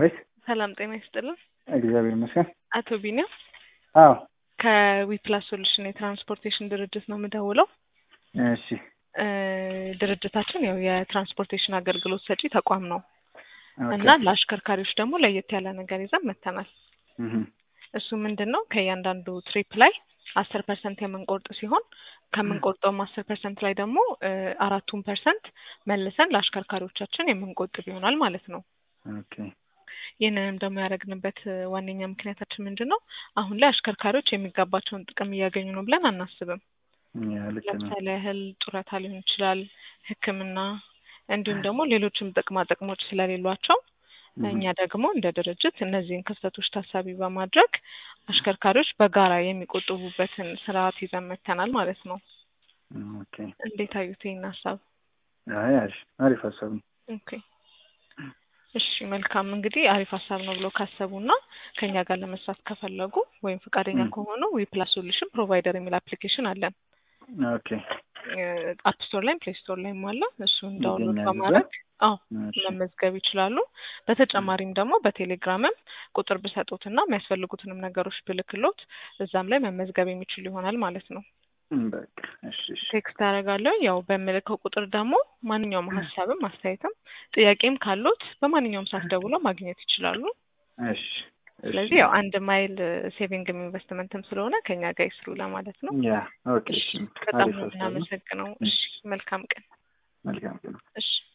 አቤት። ሰላም ጤና ይስጥልን። እግዚአብሔር ይመስገን። አቶ ቢኒያም አዎ፣ ከዊፕላስ ሶሉሽን የትራንስፖርቴሽን ድርጅት ነው የምደውለው። እሺ፣ እ ድርጅታችን ያው የትራንስፖርቴሽን አገልግሎት ሰጪ ተቋም ነው ኦኬ። እና ለአሽከርካሪዎች ደግሞ ለየት ያለ ነገር ይዘን መጥተናል። እህ፣ እሱ ምንድን ነው ከእያንዳንዱ ትሪፕ ላይ አስር ፐርሰንት የምንቆርጥ ሲሆን ከምንቆርጠውም አስር ፐርሰንት ላይ ደግሞ እ አራቱን ፐርሰንት መልሰን ለአሽከርካሪዎቻችን የምንቆጥብ ይሆናል ማለት ነው። ኦኬ። ይህንንም ደግሞ ያደረግንበት እ ዋነኛ ምክንያታችን ምንድን ነው? አሁን ላይ አሽከርካሪዎች የሚገባቸውን ጥቅም እያገኙ ነው ብለን አናስብም። ያ ልክ ነው። ለምሳሌ ያህል ጡረታ ሊሆን ይችላል፣ ሕክምና እንዲሁም ደግሞ ሌሎችም ጥቅማ ጥቅሞች ስለሌሏቸው እህ፣ እኛ ደግሞ እንደ ድርጅት እነዚህን ክፍተቶች ታሳቢ በማድረግ አሽከርካሪዎች በጋራ የሚቆጥቡበትን ስርዓት ይዘን መጥተናል ማለት ነው። ኦኬ። እንዴት አዩት ይህን ሀሳብ? አይ አሪፍ አሪፍ ሀሳብ ነው። ኦኬ እሺ መልካም እንግዲህ አሪፍ ሀሳብ ነው ብሎ ካሰቡና ከኛ ጋር ለመስራት ከፈለጉ ወይም ፈቃደኛ ም። ከሆኑ ዊፕላስ ሶሉሽን ፕሮቫይደር የሚል አፕሊኬሽን አለን። ኦኬ። አፕ ስቶር ላይም ፕሌይ ስቶር ላይም አለ። እሱን ዳውንሎድ ይገኛል እዛ? በማድረግ አዎ እሺ፣ መመዝገብ ይችላሉ። በተጨማሪም ደግሞ በቴሌግራምም ቁጥር ብሰጡትና የሚያስፈልጉትንም ነገሮች ብልክሎት እዛም ላይ መመዝገብ የሚችሉ ይሆናል ማለት ነው። በቃ እሺ፣ እሺ። ቴክስት አደርጋለሁ። ያው በምልከው ቁጥር ደግሞ ማንኛውም ሀሳብም አስተያየትም ጥያቄም ካሉት በማንኛውም ሰዓት ደውለው ማግኘት ይችላሉ። እሺ፣ እሺ። ስለዚህ ያው አንድ ማይል ሴቪንግም ኢንቨስትመንትም ስለሆነ ከኛ ጋር ይስሩ ለማለት ነው። ያ ኦኬ። እሺ እሺ፣ በጣም አሪፍ ነው ሀሳብ ነው። የምናመሰግነው። እሺ መልካም ቀን። መልካም ቀን። እሺ